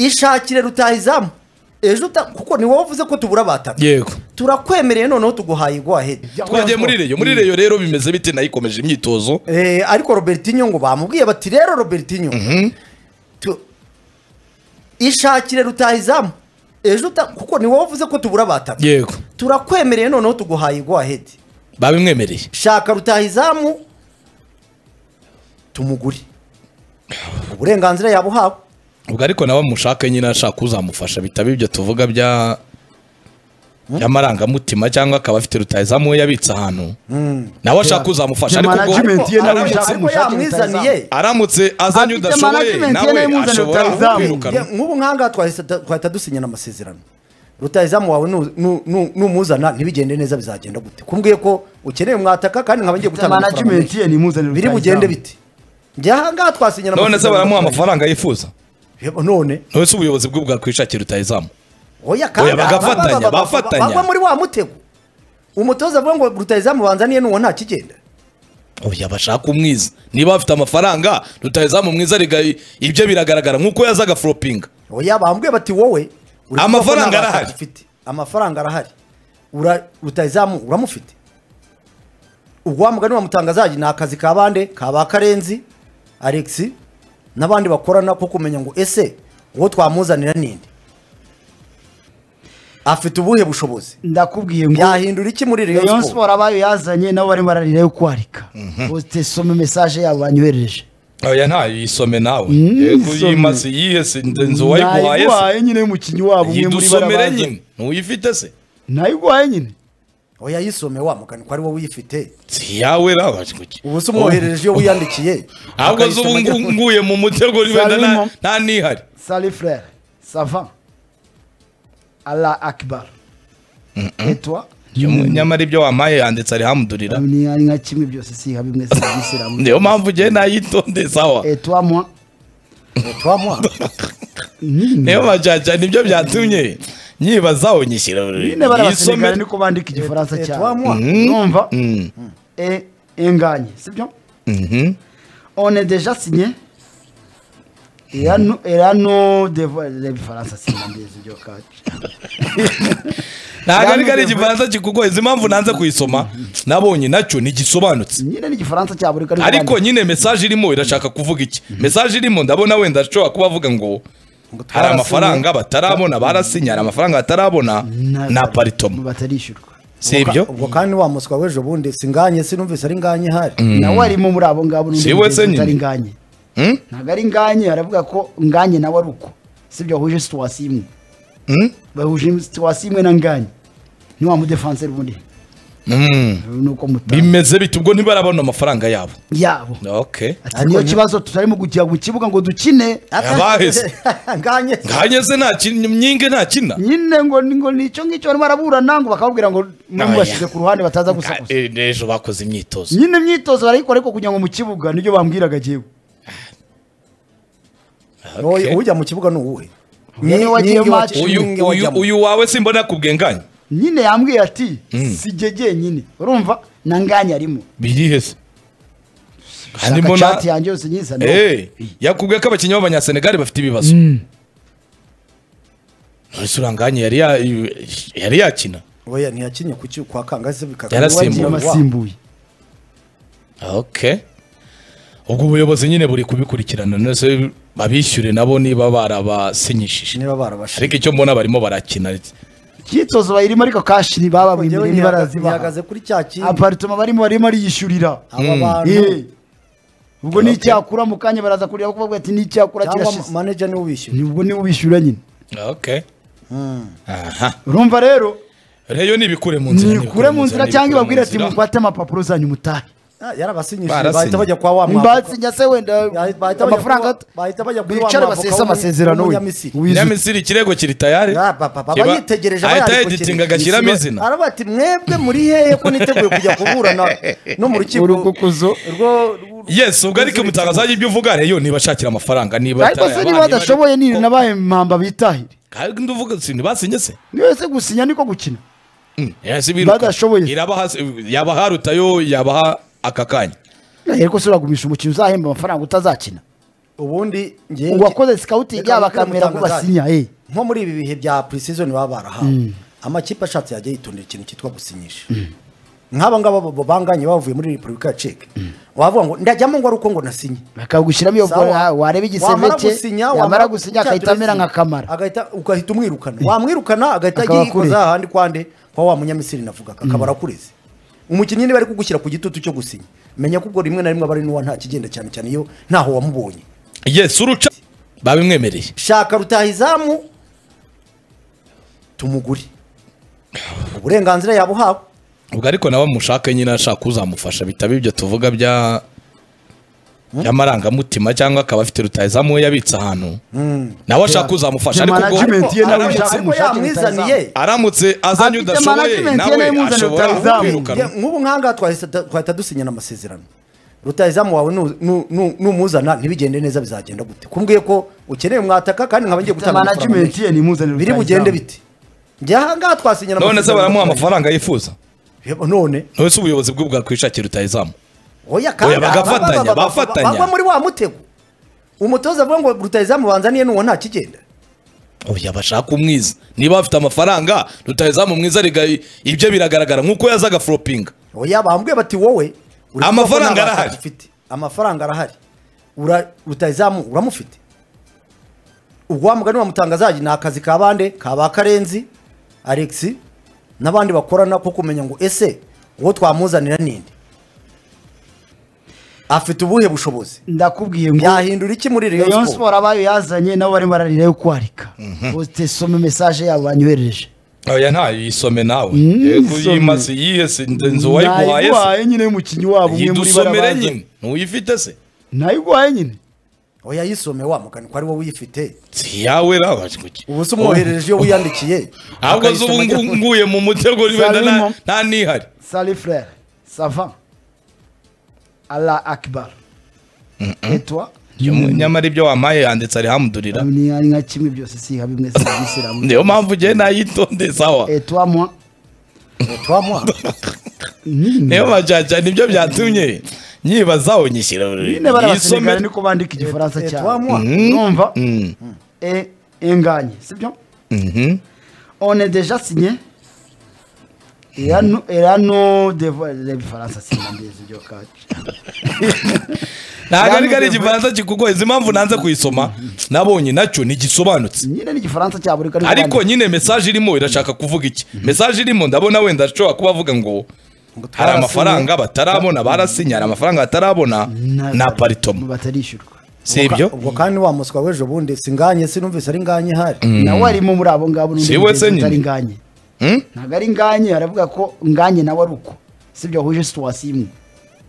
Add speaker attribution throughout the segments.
Speaker 1: ishakire rutahizamu ejo uta- kuko ni wowe uvuze ko tubura abatatu
Speaker 2: yego
Speaker 1: turakwemereye noneho tuguhaye igwahedi
Speaker 2: twagiye muri reyo muri reyo rero bimeze bite nayikomeje imyitozo
Speaker 1: Eh, ariko robertinho ngo bamubwiye bati rero robertinho tu- ishakire rutahizamu ejo uta- kuko ni wowe uvuze ko tubura abatatu
Speaker 2: yego
Speaker 1: turakwemereye noneho tuguhaye igwahedi
Speaker 2: babimwemereye
Speaker 1: shaka rutahizamu tumugure uburenganzira yabuhawe
Speaker 2: ubwo ariko nawe mushake nyine ashaka uzamufasha bitaba ibyo tuvuga bya by'amarangamutima cyangwa akaba afite rutayizamu we yabitse ahantu nawe ashaka uzamufasha ariko ubwo
Speaker 3: management ye nawe
Speaker 1: Ariko-
Speaker 3: ushaka
Speaker 1: ariko
Speaker 3: umushake
Speaker 1: yamwizaniye
Speaker 2: aramutse azanye
Speaker 3: Afite
Speaker 2: udashoboye
Speaker 3: management ye nawe
Speaker 2: nawe
Speaker 3: muzana
Speaker 2: ashobora
Speaker 3: rutahizamu.
Speaker 2: kwirukana
Speaker 1: Ye- nk'ubu nk'ahangaha twahise da- twahita dusinyana amasezerano rutahizamu wawe nu- nu- nu- numuzana ntibigende neza bizagenda gute kumbwiye ko ukeneye mwataka kandi nkaba ngiye gutanga amafaranga
Speaker 3: management
Speaker 1: menshi.
Speaker 3: ye nimuzanire
Speaker 1: biri bugende bite byahangaha twasinyana
Speaker 2: none se
Speaker 1: amasezerano
Speaker 2: baramuha
Speaker 1: n'Rutahizamu.
Speaker 2: amafaranga yifuza
Speaker 1: Yebo, none
Speaker 2: none se ubuyobozi bwe bwakwishakira rutayizamu
Speaker 1: oya kandi
Speaker 2: Oya, bagafatanya,
Speaker 1: aba- aba- aba-
Speaker 2: bafatanya.
Speaker 1: bagwa muri wa mutego umutoza avuga ngo rutahizamu banzaniye nuwo nta kigenda
Speaker 2: oya bashaka umwiza niba bafite amafaranga rutayizamu mwiza riga- ibyo biragaragara nk'uko yaza agaforopinga
Speaker 1: oya bambwiye bati wowe uri kuvuga ko
Speaker 2: Amafaranga
Speaker 1: nta
Speaker 2: arahari.
Speaker 1: batatu ufite amafaranga arahari Ura- rutahizamu uramufite ubwo wa mugani wa mutangazaji ni akazi ka bande ka ba karenzi alex n'abandi bakorana ko kumenya ngo ese uwo twamuzanira ninde afite ubuhe bushobozi
Speaker 3: ndakubwiye ngo
Speaker 1: yahindura iki muri
Speaker 3: Rayon
Speaker 1: rayon sport
Speaker 3: Sport abayo yazanye nabo barimo bararira yo kwarika posite some message yabo banyoherereje
Speaker 2: oya ntayo yisome nawe
Speaker 3: Mm,
Speaker 2: yego
Speaker 3: isome.
Speaker 2: yimase yihe si inzu wayiguhaye se
Speaker 3: Nayiguhaye nyine y'umukinnyi wabo umwe muri
Speaker 2: yidusomere nyine ntuyifite se
Speaker 3: nayiguhaye nyine
Speaker 1: oya yisome wa mugani ko ari wowe uyifite
Speaker 2: si iyawe nawe kuki
Speaker 1: ubu se umwoherereje iyo wiyandikiye
Speaker 2: ahubwo zo ubu
Speaker 1: akayisoma-
Speaker 2: ngu- nguye mu mutego wenda
Speaker 3: Salimo.
Speaker 2: nta- nta nihari
Speaker 3: sali frere sava ala akibar etwa
Speaker 2: nyamara ibyo wampaye yanditse ari hamudurira
Speaker 3: ni ari nka kimwe byose si nka bimwe serivisi ramu
Speaker 2: niyo mpamvu ugiye nayitonde sawa
Speaker 3: etwa mwa
Speaker 1: twamuha
Speaker 2: niyo majyajya nibyo byatumye nyibazaho nyishyira
Speaker 3: nyine bari abasenegali
Speaker 2: yisome
Speaker 3: niko bandika igifaransa
Speaker 1: Etwa
Speaker 3: cyane
Speaker 1: mwa.
Speaker 3: numva e enganye sibyo
Speaker 2: Mhm.
Speaker 3: on est déjà signé erano erano devo reference sindambizi byo kacu
Speaker 2: ntabwo ariko ari igifaransa kikugoye izi mpamvu nanze kuyisoma nabonye nacyo ntigisobanutse
Speaker 3: nyine ni igifaransa cyabo reka ariko
Speaker 2: ariko nyine mesaje irimo irashaka kuvuga iki mesaje irimo ndabona wenda ashobora kuba avuga ngo hari amafaranga batarabona barasinye hari amafaranga batarabona na paritoma
Speaker 3: batarishyurwa
Speaker 2: si ibyo
Speaker 1: ubwo kandi wa muswa w'ejo bundi singanye sinumvise ari nganye hari
Speaker 3: nawe arimo muri abo ngabo n'undi
Speaker 2: Si we
Speaker 3: mugenzi
Speaker 2: se nyine?
Speaker 3: utari nganye
Speaker 2: Hmm?
Speaker 3: ntabwo ari nganye aravuga ko nganye nawe ari uko sibyo wahuje situwasiyo imwe
Speaker 2: Hmm?
Speaker 3: bahuje situwasiyo imwe na nganye ntiwamu defanse ubundi
Speaker 2: Mm.
Speaker 3: nuko muta
Speaker 2: bimeze bite ubwo ntibarabona amafaranga yabo
Speaker 3: yabo
Speaker 2: okay
Speaker 3: ati niyo kibazo tutarimo kujya mu kibuga ngo dukine
Speaker 2: Abaheze.
Speaker 1: nganye
Speaker 2: nkanyeze nta kin- myinge nta kina
Speaker 3: nyine ngo ngo ni icyo ngicyo barimo baraburana ngo bakababwira ngo
Speaker 2: Oya.
Speaker 3: mubashyize ku ruhande bataza gusakuza
Speaker 2: Eh, ejo bakoze imyitozo
Speaker 3: nyine imyitozo barayikora ariko kugira ngo mu kibuga nibyo bambwiraga agiyewe
Speaker 2: Okay.
Speaker 1: ujya mu kibuga ni uwuhe
Speaker 3: Uyu ni uwajyayo
Speaker 1: Nyingi wa-
Speaker 3: match.
Speaker 2: uyu
Speaker 1: nyingi
Speaker 2: uyu
Speaker 1: wajyamo.
Speaker 2: uyu wawe simbona kubwenganye
Speaker 3: nyine yambwiye ati si jye jyenyine urumva na nganya arimo
Speaker 2: birihe se kandi
Speaker 3: shaka
Speaker 2: mbona
Speaker 3: chat yanjye yose nyizana
Speaker 2: Eh, yakubwiye ko abakinnyi b'abanyasenegali bafite ibibazo ese uranganye yari ya- yari yakina
Speaker 1: oya ntiyakinye ku ki- kwa kangaze bikagwa.
Speaker 2: Yarasimbuye.
Speaker 1: Wa-
Speaker 3: amasimbuye
Speaker 2: okay ubwo ubuyobozi nyine buri kubikurikirana nose babishyure nabo niba barabasinyishije
Speaker 1: niba barabashije
Speaker 2: ariko icyo mbona barimo barakina
Speaker 3: imyitozo bayirimo ariko kashi
Speaker 1: Ariko njyewe
Speaker 3: ntibababimire
Speaker 1: ntihagaze
Speaker 3: ntibarazibaha
Speaker 1: ntihagaze kuri cya kintu
Speaker 3: aparitoma barimo barimo ariyishyurira
Speaker 1: aba
Speaker 3: Eh.
Speaker 1: bantu
Speaker 3: ubwo
Speaker 2: Okay.
Speaker 3: n'icyakura mu kanya baraza kureba kuko bavuga ati n'icyakura
Speaker 1: cyangwa
Speaker 3: kirashize
Speaker 1: manager niwe ubishyura
Speaker 3: ubwo niwe ubishyura nyine
Speaker 2: okay aha
Speaker 3: urumva rero
Speaker 2: reyo nibikure mu nzira
Speaker 3: nikure mu nzira cyangwa ibabwire ati
Speaker 2: nibikure mu nzira.
Speaker 3: mufate amapapuro zanyu mutahe
Speaker 1: Ah, yarabasinyishije
Speaker 2: Barasinye.
Speaker 1: bahita bajya kwa wa mwaka
Speaker 3: mbasinya se wenda
Speaker 1: bahita bajya
Speaker 3: amafaranga
Speaker 1: kuba- bahita bajya kuri wa
Speaker 3: bicare
Speaker 1: mwavoka
Speaker 3: basese
Speaker 1: w'umu-
Speaker 3: amasezerano we
Speaker 1: w'umunyamisiri.
Speaker 3: Wizu-
Speaker 2: nyamisiri ikirego kiri tayari
Speaker 1: Ya, ba- ba- ba-
Speaker 2: Kiba-
Speaker 1: bayitegereje
Speaker 2: ahita
Speaker 1: bayari
Speaker 2: yagitinga
Speaker 1: kukinira.
Speaker 2: agashyiramo izina
Speaker 1: araba ati mwebwe muri hehe ko niteguye kujya kuburana no mu rukiko
Speaker 3: Urukukuzo.
Speaker 1: Urwo- rwo-
Speaker 2: yes ubwo ariko mutangazaje ibyo uvuga reyo nibashakira amafaranga niba
Speaker 3: ariko se niba badashoboye ni nabaye mpamba bitahire
Speaker 2: kandi uvuga si ntibasinye se
Speaker 3: niwe se gusinya niko gukina
Speaker 2: yasi biruka
Speaker 3: Badashoboye.
Speaker 2: irabaha yabaha rutayo yabaha aka kanya
Speaker 3: ariko se uragumisha umukino uzahemba amafaranga utazakina
Speaker 1: ubundi ngewe
Speaker 3: uwakoze sikawutingi
Speaker 1: Reka
Speaker 3: yaba
Speaker 1: mubwire
Speaker 3: akamera ngo
Speaker 1: umutangazaje.
Speaker 3: basinya eh
Speaker 1: nko muri ibi bihe bya precision baba barahawe amakipe ashatse yajya yitondera ikintu cyitwa gusinyisha nk'aba ngaba bo banganye bavuye muri repubulika ya ceke wavuga ngo ndajyamo ngo ari uko ngo nasinye
Speaker 3: bakawugushyiramo iyo
Speaker 1: Sawa.
Speaker 3: bora wareba igisebe
Speaker 1: Wamara
Speaker 3: cye
Speaker 1: gusinya,
Speaker 3: yamara
Speaker 1: wamara
Speaker 3: gusinya
Speaker 1: gusinya
Speaker 3: agahita amera nka kamara
Speaker 1: agahita ugahita umwirukana wamwirukana agahita
Speaker 3: Akaba
Speaker 1: agiye yikoza
Speaker 3: kure.
Speaker 1: ahandi kwande kwa wa munyamisiri navugaga akaba arakureze umukinnyi niba ari kugushyira ku gitutu cyo gusinya menya ko ubwo rimwe na rimwe aba ari n'uwa nta kigenda cyane cyane iyo ntaho wamubonye
Speaker 2: yes uruca babimwemereye
Speaker 1: shaka rutahizamu tumugure uburenganzira yabuhawe
Speaker 2: ubwo ariko nawe mushake nyine ashaka uzamufasha bitaba ibyo tuvuga bya by'amarangamutima cyangwa akaba afite rutayizamu we yabitse ahantu nawe ashaka uzamufasha ariko ubwo
Speaker 4: management ye nawe
Speaker 1: Ariko-
Speaker 4: ushaka
Speaker 1: ariko yamwizaniye
Speaker 2: aramutse azanye
Speaker 3: Afite
Speaker 2: udashoboye
Speaker 3: management ye nawe
Speaker 2: nawe
Speaker 3: imuzanira
Speaker 2: ashobora
Speaker 3: rutahizamu.
Speaker 2: kumwirukana
Speaker 1: Njye- nk'ubu nk'ahangaha twahise- twahita dusinyana amasezerano rutayizamu wawe nu- nu- nu- numuzana ntibigende neza bizagenda gute kumbwiye ko ukeneye umwataka kandi nkaba ngiye gutanga amafaranga
Speaker 4: management
Speaker 1: menshi.
Speaker 4: ye nimuzanire
Speaker 1: biri bugende bite njye ahangaha twasinyana
Speaker 2: none se
Speaker 1: amasezerano
Speaker 2: baramuha
Speaker 1: n'Rutahizamu.
Speaker 2: amafaranga yifuza
Speaker 1: Yebo, none
Speaker 2: none se ubuyobozi bwe bwakwishakira rutayizamu
Speaker 1: oya kandi
Speaker 2: Oya, bagafatanya,
Speaker 1: aba- aba- aba-
Speaker 2: bafatanya.
Speaker 1: bagwa muri wa mutego umutoza avuga ngo rutayizamu banzaniye n'uwo nta kigenda
Speaker 2: oya bashaka umwiza niba bafite amafaranga rutayizamu mwiza ariga ibyo biragaragara nk'uko yazaga floppinga
Speaker 1: oya bambwiye bati wowe uri
Speaker 2: Amafaranga
Speaker 1: kuvuga ko nta
Speaker 2: arahari.
Speaker 1: bashaka ufite amafaranga arahari Ura- rutayizamu uramufite ubwo wa mugani wa mutangazaji ni akazi ka bande ka ba karenzi alex n'abandi bakorana ko kumenya ngo ese uwo twamuzanira ninde afite ubuhe bushobozi
Speaker 3: ndakubwiye ngo
Speaker 1: byahindura iki muri
Speaker 3: Rayon
Speaker 1: Rayon Sport
Speaker 3: Sport abayo yazanye nabo barimo bararira yo kwarika poste some message yabo banyohereje
Speaker 2: oya ntayo yisome nawe
Speaker 3: Mm,
Speaker 2: yego
Speaker 3: isome.
Speaker 2: yimaze yihe se inzu wayiguhaye se
Speaker 3: Nayiguhaye nyine y'umukinnyi wabo umwe muri
Speaker 2: yidusomere
Speaker 3: barabaza
Speaker 2: nyine ntuyifite se
Speaker 3: nayiguhaye nyine
Speaker 1: oya yisome wa mugani ko ari wowe uyifite
Speaker 2: si yawe nawe kuki
Speaker 1: ubu se umwoherereje iyo wiyandikiye
Speaker 2: ahubwo zo ubu
Speaker 1: Akayisoma
Speaker 2: ngu- nguye mu mutego wenda
Speaker 3: Salimo.
Speaker 2: nta- nta nihari
Speaker 3: Sali frère ça va Allah Akbar et toi
Speaker 2: nyamara ibyo wamaye yanditse arihamudurira
Speaker 3: ni ari nka kimwe byose si nka bimwe serivisi ramwe
Speaker 2: niyo mpamvu ugiye nayitonde sawa
Speaker 3: et toi moi
Speaker 1: twamuha
Speaker 2: niyo majyajya nibyo byatumye nyibaza unyishyira
Speaker 3: nyine barabasenegale
Speaker 2: yisome
Speaker 3: niko bandika igifaransa
Speaker 1: Et- et
Speaker 3: cyane
Speaker 1: toi, moi.
Speaker 3: numva e enganye sibyo on est déjà signé era no- era no devoir les bifaransa sinambizi byo kacu
Speaker 2: ntabwo ariko ari igifaransa kikugoye izi mpamvu nanze kuyisoma nabonye nacyo ntigisobanutse
Speaker 3: nyine ni igifaransa cyabo ariko
Speaker 2: ariko nyine mesaje irimo irashaka kuvuga iki mesaje irimo ndabona wenda ashobora kuba avuga ngo hari amafaranga batarabona barasinye hari amafaranga batarabona ni aparitoma
Speaker 3: batarishyurwa
Speaker 2: si ibyo
Speaker 1: ubwo kandi wa muswa w'ejo bundi singanye sinumvise ari nganye hari
Speaker 3: nawe arimo muri abo ngabo n'undi
Speaker 2: Si we se
Speaker 3: mugenzi
Speaker 2: nyine?
Speaker 3: utari nganye
Speaker 2: Hmm?
Speaker 3: ntabwo ari nganye aravuga ko nganye nawe ari uko sibyo bahuje situwasiyo imwe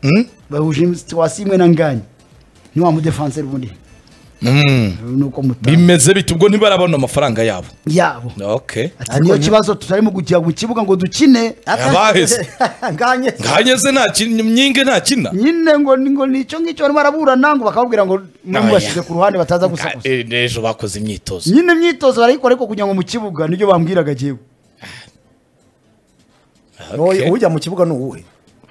Speaker 2: Hmm?
Speaker 3: bahuje situwasiyo imwe na nganye ntiwamudefanseri ubundi
Speaker 2: Hmm.
Speaker 3: nuko mutari
Speaker 2: bimeze bite ubwo ntibarabona amafaranga yabo
Speaker 3: yabo
Speaker 2: okay
Speaker 3: ati niyo kibazo tutarimo kujya mu kibuga ngo dukine
Speaker 2: Abaheze.
Speaker 1: nganye
Speaker 2: nkanyeze nta kin- myinge nta kina
Speaker 3: nyine ngo ni- ngo nicyo ngicyo barimo baraburana ngo bakababwira ngo
Speaker 2: Oya.
Speaker 3: mubashyize ku ruhande bataza gusakuza
Speaker 2: Eh, ejo bakoze imyitozo
Speaker 3: nyine imyitozo barayikora ariko kugira ngo mu kibuga nibyo bambwiraga jyewe
Speaker 1: Oya, ujya mu kibuga ni uwuhe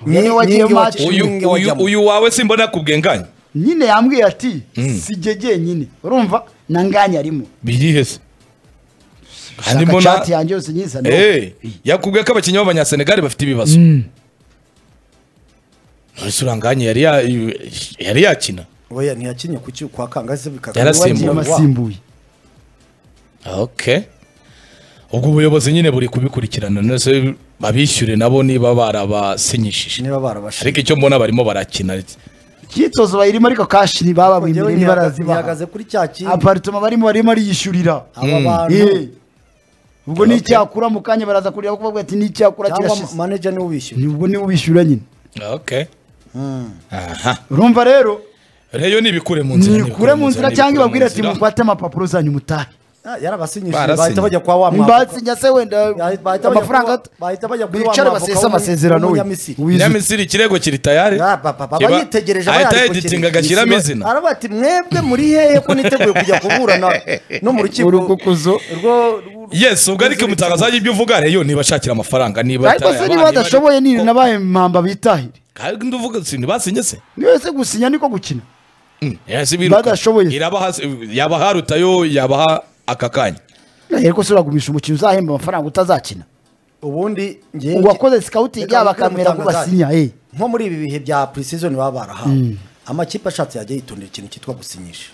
Speaker 3: Niwe wagiye
Speaker 1: Nyingi wa-
Speaker 3: match.
Speaker 2: uyu
Speaker 1: nyingi
Speaker 2: uyu-
Speaker 1: wajyamo.
Speaker 2: uyu wawe simbona kubwenganya
Speaker 3: nyine yambwiye ati si jye jyenyine urumva na nganya arimo
Speaker 2: birihe se kandi
Speaker 3: shaka
Speaker 2: mbona
Speaker 3: chat yanjye yose nyizana
Speaker 2: Eh, yakubwiye ko abakinnyi b'abanyasenegali bafite ibibazo nonese uranganye yari ya- yari yakina
Speaker 1: oya ntiyakinye ku cyo kwa kangaze bikaga
Speaker 2: Yarasimbuye.
Speaker 3: wagiye masimbuye
Speaker 2: okay ubwo ubuyobozi nyine buri kubikurikirana nonese babishyure nabo niba barabasinyishije
Speaker 1: niba barabashije
Speaker 2: ariko icyo mbona barimo barakina
Speaker 3: imyitozo bayirimo ariko kashi ntibababwimbire ntibarazibaha
Speaker 1: ntihagaze kuri cya kintu
Speaker 3: aparitoma barimo barimo ariyishyurira
Speaker 1: aba bantu
Speaker 3: Eh. ubwo ni icyakura mu kanya baraza kureba kuvuga ati ni icyakura
Speaker 1: cyangwa
Speaker 3: kirashize
Speaker 1: manager niwe ubishyura
Speaker 3: nibwo niwe ubishyura nyine
Speaker 2: okay aha
Speaker 3: urumva rero
Speaker 2: reyo nibikure mu nzira
Speaker 3: nikure mu nzira cyangwa ibabwire ati
Speaker 2: nibikure mu nzira.
Speaker 3: mukwate amapapuro zanyu mutahe
Speaker 1: Ah, yarabasinyishije
Speaker 2: Barasinye.
Speaker 1: bahita bajya kwa wa mwavuka
Speaker 3: mbasinya se wenda
Speaker 1: Bahita bajya
Speaker 3: amafaranga
Speaker 1: kuba- bahita bajya kuri wa
Speaker 3: bicare
Speaker 1: mwavoka
Speaker 3: basese
Speaker 1: w'umu-
Speaker 3: amasezerano we
Speaker 1: w'umunyamisiri.
Speaker 3: Uwizu-
Speaker 2: nyamisiri ikirego kiri tayari
Speaker 1: Ah, papa, papa,
Speaker 2: Kiba-
Speaker 1: bayitegereje
Speaker 2: ahita
Speaker 1: bayandikukira.
Speaker 2: yeditinga agashyiramo izina
Speaker 1: aravuga ati mwebwe muri hehe ko niteguye kujya kuburana no mu rukiko
Speaker 3: Urukukuzo.
Speaker 1: Rwo- rwo-
Speaker 2: yes ubwo ariko mutangazaje ibyo uvuga reyo nibashakira amafaranga niba
Speaker 3: ariko se niba badashoboye ni nabaye mpamba bitahire
Speaker 2: kandi uvuga si ntibasinye se
Speaker 3: niwe se gusinya niko gukina
Speaker 2: Eh, si biruka.
Speaker 3: Badashoboye.
Speaker 2: Irabaha yabaha rutayo yabaha aka kanya.
Speaker 3: ariko se uragumisha umukino uzahemba amafaranga utazakina
Speaker 1: ubundi ngewe
Speaker 3: uwakoze sikawutingi
Speaker 1: Reka
Speaker 3: yaba
Speaker 1: mubwire
Speaker 3: akamera ko
Speaker 1: umutangazaji.
Speaker 3: basinya eh
Speaker 1: nko muri ibi bihe bya pre-season baba barahawe amakipe ashatse yajya yitondera ikintu cyitwa gusinyisha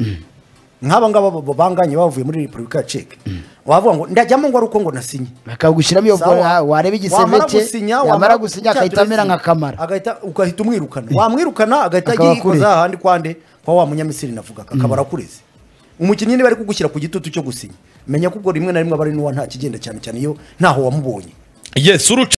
Speaker 1: nk'aba ngaba bo- bo banganye bavuye muri repubulika ya ceke wavuga ngo ndajyamo ngo ari uko ngo nasinye
Speaker 3: bakagushyiramo iyo
Speaker 1: Sawa.
Speaker 3: bora wareba igisebe
Speaker 1: Wamara
Speaker 3: cye
Speaker 1: gusinya,
Speaker 3: yamara
Speaker 1: wamara
Speaker 3: gusinya
Speaker 1: cya
Speaker 3: agahita amera
Speaker 1: dressing,
Speaker 3: nka kamara
Speaker 1: agahita ugahita umwirukana wamwirukana agahita
Speaker 3: Akaba
Speaker 1: agiye yikoza
Speaker 3: akure.
Speaker 1: ahandi kwande kwa wa munyamisiri navugaga akaba arakureze umukinnyi niba ari kugushyira ku gitutu cyo gusinya menya ko ubwo rimwe na rimwe aba ari n'uwa nta kigenda cyane cyane iyo ntaho wamubonye
Speaker 2: Yes, uruca